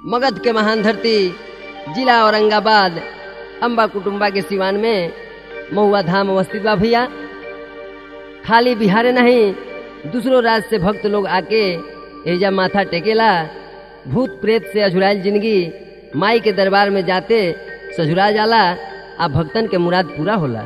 मगध के महान धरती जिला औरंगाबाद अम्बा कुटुम्बा के सिवान में महुआ धाम अवस्थित बा भैया खाली बिहारे नहीं दूसरो राज्य से भक्त लोग आके एजा माथा टेकेला भूत प्रेत से अझुराइल जिंदगी माई के दरबार में जाते सझुरा जाला आ भक्तन के मुराद पूरा होला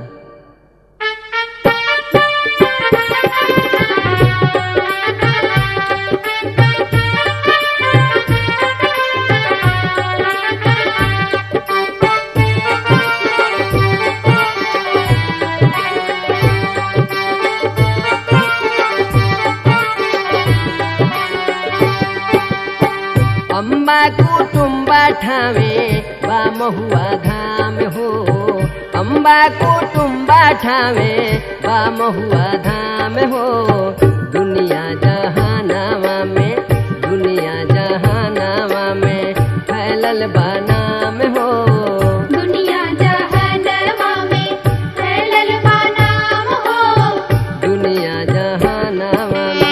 अम्बा कुटुम्बा ठावे बा महुआ धाम हो अम्बा कुटुम्बा ठावे बा महुआ धाम हो दुनिया जहानावा में दुनिया जहानावा में फैलल बा नाम हो दुनिया जहनवा में फैलल बा नाम हो दुनिया जहानावा में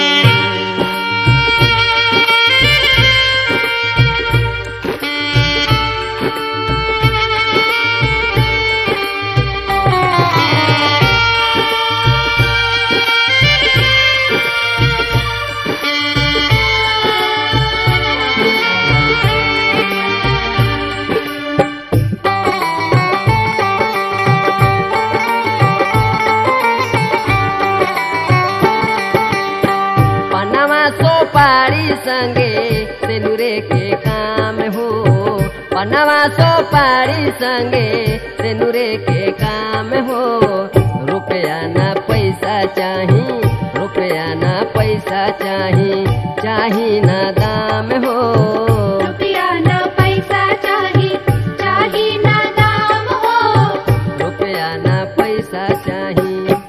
पनवा सोपारी संगे सेनुरे के काम हो पनवा सोपारी संगे सेनुरे के काम हो रुपया ना पैसा चाही रुपया ना पैसा चाही चाही ना दाम हो रुपया न पैसा चाही चाही ना दाम हो रुपया ना पैसा चाही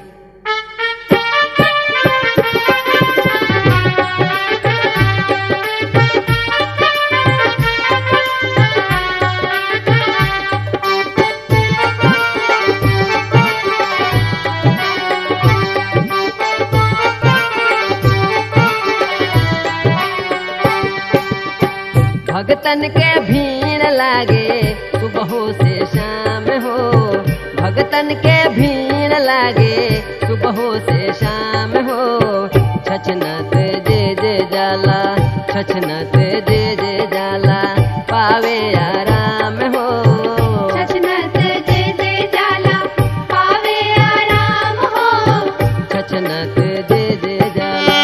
भगतन के भीड़ लागे सुबह से शाम हो भगतन के भीड़ लागे सुबह से शाम हो छछनत जे जे जाला छछनत जे जे जाला पावे आराम हो छछनत जे जे जाला पावे आराम हो छछनत जे जे जाला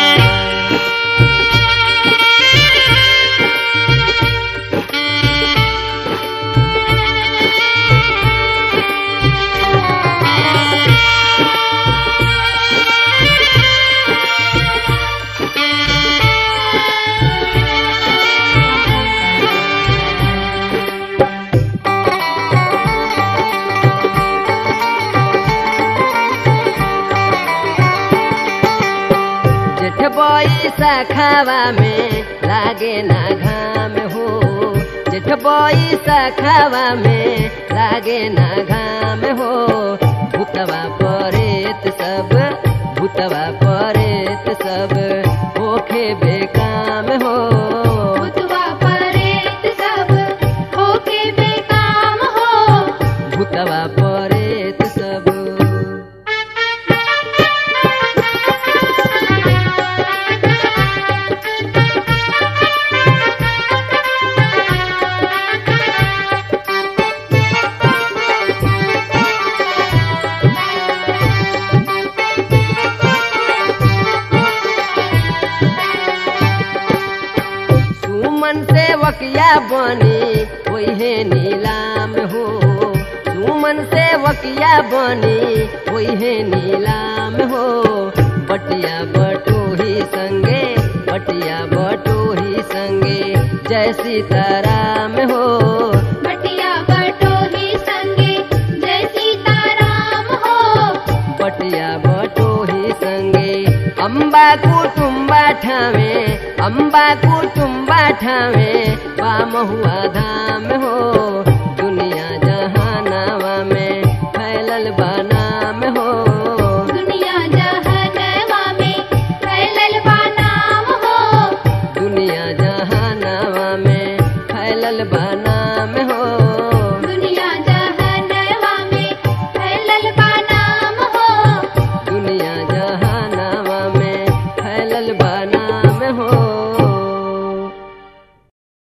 जेठ बोई सखावा में लागे ना घाम हो जेठ बोई सखावा में लागे ना घाम हो भूतवा परेत सब भूतवा परेत सब होखे बेकाम हो भूतवा परेत सब होके बेकाम हो भूतवा परेत सब सुमन से वकिया बनी वही नीलाम हो सुमन से वकिया बनी वही नीलाम हो बटिया बटोही संगे बटिया बटोही संगे जय सीताराम हो बटिया बटोही संगे जय सीताराम हो बटिया बटोही संगे अम्बा कुटुम्बा ठावे अम्बा कुटुम्बा ठावे बा महुआ धाम हो दुनिया जहानावा में फैलल बा नाम हो दुनिया जहनवा में फैलल बा नाम हो दुनिया जहानावा में फैलल हो